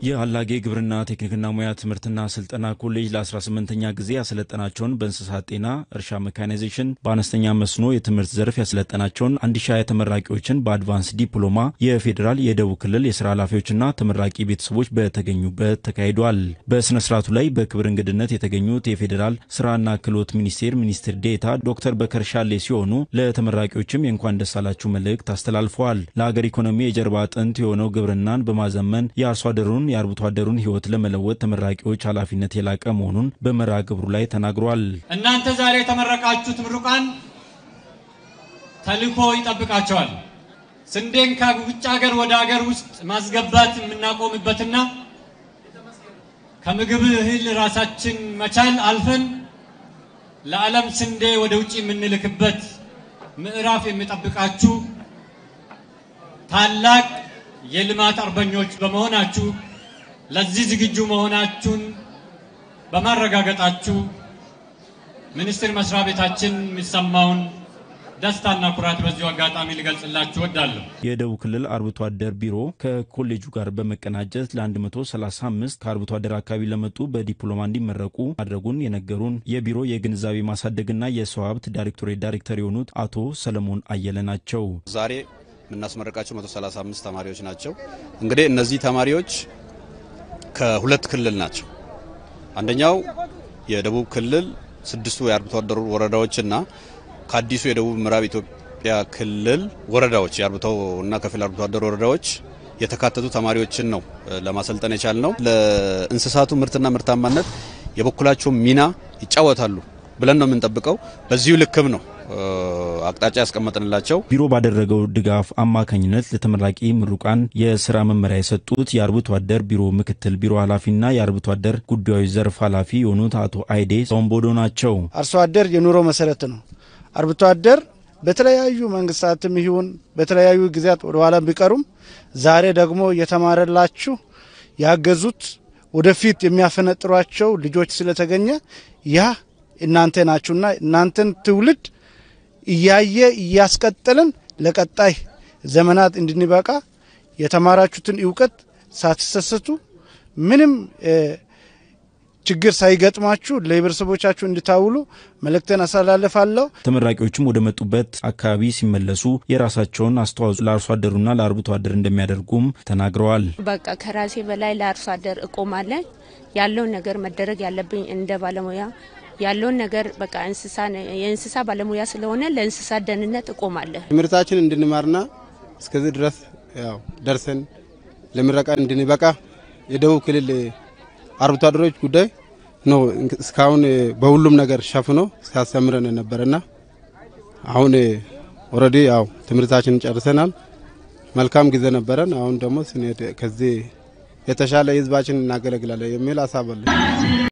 የአላጌ ግብርና ቴክኒክና ሙያ ትምህርትና ስልጠና ኮሌጅ ለ18ኛ ጊዜ ያሰለጠናቸውን በእንስሳት ጤና፣ እርሻ ሜካናይዜሽን፣ በአነስተኛ መስኖ የትምህርት ዘርፍ ያሰለጠናቸውን አንድ ሺ ሃያ ተመራቂዎችን በአድቫንስ ዲፕሎማ የፌዴራል የደቡብ ክልል የስራ ኃላፊዎችና ተመራቂ ቤተሰቦች በተገኙበት ተካሂዷል። በስነ ስርዓቱ ላይ በክብር እንግድነት የተገኙት የፌዴራል ስራና ክህሎት ሚኒስቴር ሚኒስትር ዴኤታ ዶክተር በከር ሻሌ ሲሆኑ ለተመራቂዎችም የእንኳን ደስ አላችሁ መልእክት አስተላልፈዋል። ለሀገር ኢኮኖሚ የጀርባ አጥንት የሆነው ግብርናን በማዘመን የአርሶ አደሩን የአርብቶ አደሩን ህይወት ለመለወጥ ተመራቂዎች ኃላፊነት የላቀ መሆኑን በመርሃ ግብሩ ላይ ተናግሯል። እናንተ ዛሬ የተመረቃችሁት ምሩቃን ተልእኮ ይጠብቃቸዋል። ስንዴን ከውጭ ሀገር ወደ ሀገር ውስጥ ማስገባት የምናቆምበትና ከምግብ እህል ራሳችን መቻል አልፈን ለዓለም ስንዴ ወደ ውጭ የምንልክበት ምዕራፍ የሚጠብቃችሁ ታላቅ የልማት አርበኞች በመሆናችሁ ለዚህ ዝግጁ መሆናችሁን በማረጋገጣችሁ ሚኒስቴር መስሪያ ቤታችን የሚሰማውን ደስታና ኩራት በዚሁ አጋጣሚ ሊገልጽላችሁ እወዳለሁ። የደቡብ ክልል አርብቶ አደር ቢሮ ከኮሌጁ ጋር በመቀናጀት ለ135 ከአርብቶ አደር አካባቢ ለመጡ በዲፕሎማ እንዲመረቁ ማድረጉን የነገሩን የቢሮ የግንዛቤ ማሳደግና የሰው ሀብት ዳይሬክቶሬት ዳይሬክተር የሆኑት አቶ ሰለሞን አየለ ናቸው። ዛሬ የምናስመረቃቸው 135 ተማሪዎች ናቸው። እንግዲህ እነዚህ ተማሪዎች ከሁለት ክልል ናቸው። አንደኛው የደቡብ ክልል ስድስቱ የአርብቶ አደሩ ወረዳዎችና ከአዲሱ የደቡብ ምዕራብ ኢትዮጵያ ክልል ወረዳዎች የአርብቶ እና ከፊል አርብቶ አደር ወረዳዎች የተካተቱ ተማሪዎችን ነው ለማሰልጠን የቻል ነው። ለእንስሳቱ ምርትና ምርታማነት የበኩላቸውን ሚና ይጫወታሉ ብለን ነው የምንጠብቀው። በዚሁ ልክም ነው አቅጣጫ ያስቀመጥንላቸው። ቢሮ ባደረገው ድጋፍ አማካኝነት ለተመራቂ ምሩቃን የስራ መመሪያ የሰጡት የአርብቶ አደር ቢሮ ምክትል ቢሮ ኃላፊና የአርብቶ አደር ጉዳዮች ዘርፍ ኃላፊ የሆኑት አቶ አይዴ ሶምቦዶ ናቸው። አርሶ አደር የኑሮ መሰረት ነው። አርብቶ አደር በተለያዩ መንግስታትም ይሁን በተለያዩ ጊዜያት ወደኋላ ቢቀሩም ዛሬ ደግሞ የተማረላችሁ ያገዙት ወደፊት የሚያፈነጥሯቸው ልጆች ስለተገኘ ያ እናንተ ናችሁና እናንተን ትውልድ እያየ እያስቀጠልን ለቀጣይ ዘመናት እንድንበቃ የተማራችሁትን እውቀት ሳትሰሰቱ ምንም ችግር ሳይገጥማችሁ ለህብረተሰቦቻችሁ እንድታውሉ መልእክትን አስተላልፋለሁ። ተመራቂዎችም ወደ መጡበት አካባቢ ሲመለሱ የራሳቸውን አስተዋጽኦ ለአርሶ አደሩና ለአርብቶ አደር እንደሚያደርጉም ተናግረዋል። በቃ ከራሴ በላይ ለአርሶ አደር እቆማለን። ያለውን ነገር መደረግ ያለብኝ እንደ ባለሙያ ያለውን ነገር በቃ እንስሳ የእንስሳ ባለሙያ ስለሆነ ለእንስሳ ደህንነት እቆማለሁ። ትምህርታችን እንድንማርና እስከዚህ ድረስ ያው ደርሰን ለምረቃ እንድንበቃ የደቡብ ክልል አርብቶ አደሮች ጉዳይ ነው እስካሁን በሁሉም ነገር ሸፍኖ ሲያስተምረን ነበረና አሁን ኦልሬዲ ያው ትምህርታችን ጨርሰናል። መልካም ጊዜ ነበረን። አሁን ደግሞ ስንሄድ ከዚህ የተሻለ ህዝባችን እናገለግላለን የሚል ሀሳብ አለን።